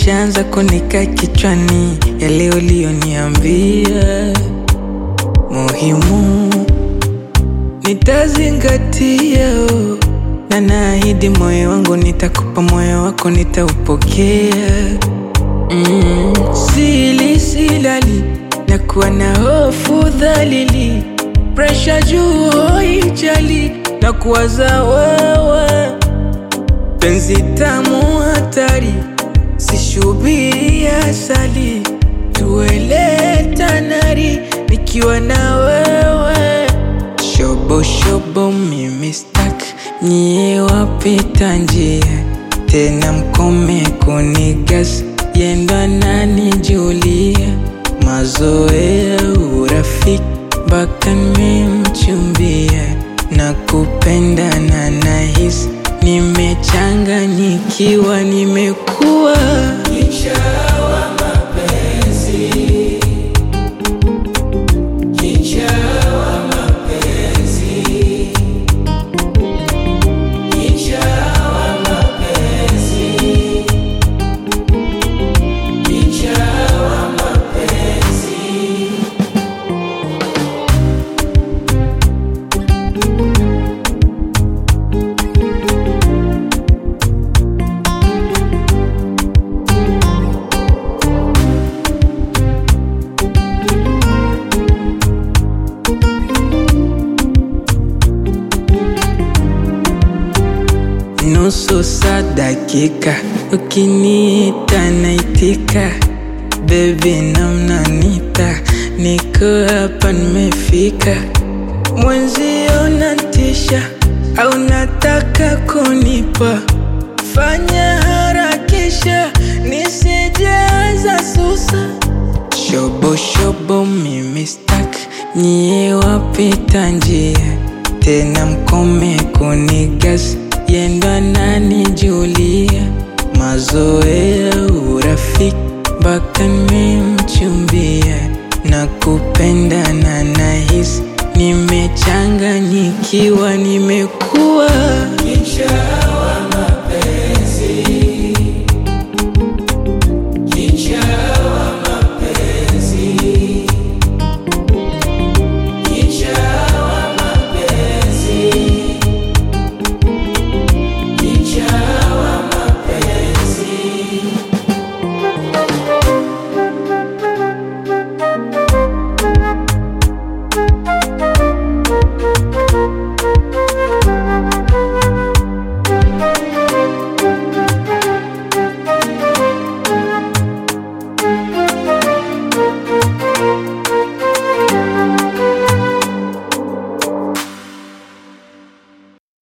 yashaanza kunika kichwani, yale uliyoniambia muhimu nitazingatia, oh. na naahidi moyo wangu nitakupa, moyo wako nitaupokea. Mm, sili silali na kuwa na hofu dhalili, presha juu hoijali na kuwaza wewe, penzi tamu hatari, sishubiri asali, tuele tanari nikiwa na wewe, shobo shobo mimi stak nyie wapita njia tena mkome kunigas yendo ananijulia mazoea urafiki mpaka nimemchumbia na kupenda na nahisi nimechanganyikiwa nimekuwa nusu saa dakika, ukiniita naitika, bebi namnanita, niko hapa nimefika, mwenzio natisha au nataka kunipa, fanya harakisha nisijaza susa, shobo shobo mimi stak, nyie wapita njia tena mkome kunigas yendo ananijulia mazoea urafiki mpaka nimemchumbia na kupenda na nahisi nimechanganyikiwa nimeku